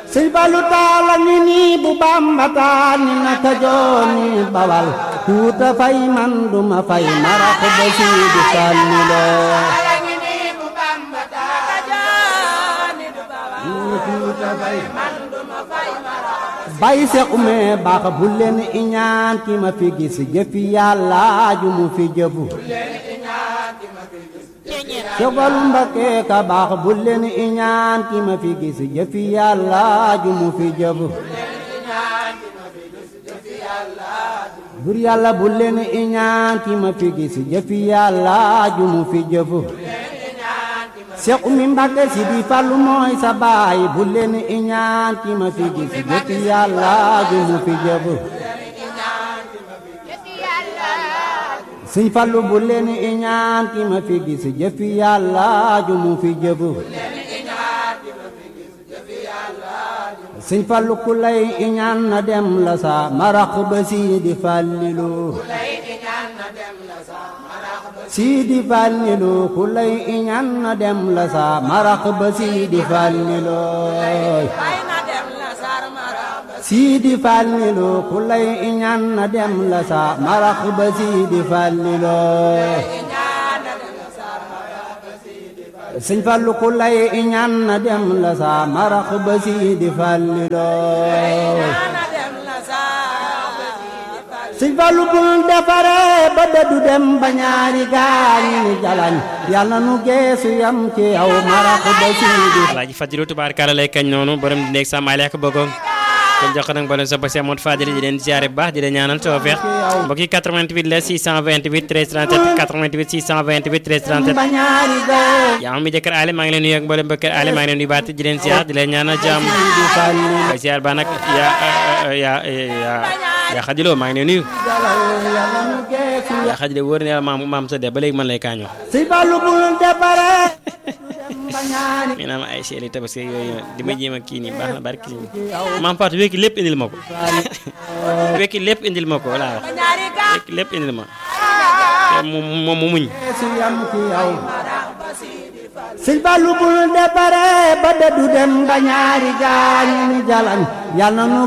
sëñ Fallu taala ngi nii bu Bamba taal ni naka jooni bawal tuuta fay man duma fay marax ba siidi Fallu loo tuuta fay bay se ume baax bu leen iñaan ki ma fi gis jëfi yàlla ju mu fi jëfu Sogal Mbakke ka baax bu leen iñaan ki ma fi gis jëfi yàlla ju mu fi jëfu bur yàlla bu leen iñaan ki ma fi gis jëfi yàlla ju mu fi jëfu Seex Umi Mbàkke si di Fallu mooy sa baay bu leen iñaan ki ma fi gis jëfi yàlla ju mu fi jëfu Sëñ Fallu bu leen iñaan ki ma fi gis jëfi yàlla ju mu fi jëfu Sëñ Fallu ku lay iñaan na dem la sa marax ba si di Fallilu Sidi Fallilu ku lay iñaan na dem la sa marax ba Sidi Fallilu Sidi Fallilu ku lay iñaan na dem la sa marax ba Sidi Fallilu Sëñ Fallu ku lay iñaan na dem la sa marax ba Sidi Fallilu Sëñ Fallu bul defare ba dëddu dem ba ñaari gaañi ni jalañ yàlla nu geesu yam ci yow marax ba Sidi Alaaji Fadilu tubaarkalla lay kañ noonu borom di nekk sa maale ak bëggoon kon jox ko nag boole sa ba Seex Moodu Fadil di leen ziare bu baax di leen ñaanal tawfeex mbokk yi 88 la 628 13 37 88 628 13 37 ba ñaari gaay yaa mi jëkkër Ali maa ngi leen nuyu ak mboolem bëkkër Ali maa ngi leen nuyu baat di leen ziar di leen ñaanal jàmm Sidi Fallilu ba ziar ba nag yaa yaa yaa yaa xadiloo maa ngi leen nuyu jalal yàlla nu geesu yaa xadiloo wóor na yàlla maam maam sa de ba léegi man lay kaañoo Sëñ Fallu bul defare dem ba ñaari mi naam ay seeli tabaski yooyu di ma jéem a kii nii baax na barki maam Fatou wekki lépp indil ma ko wekki lépp indil ma ko laa wax wekki lépp indil ma te moom moom mu muñ geesu yam ci yow Sëñ Fallu bul defare ba dëddu dem ba ñaari gaañi ni jalañ yàlla nu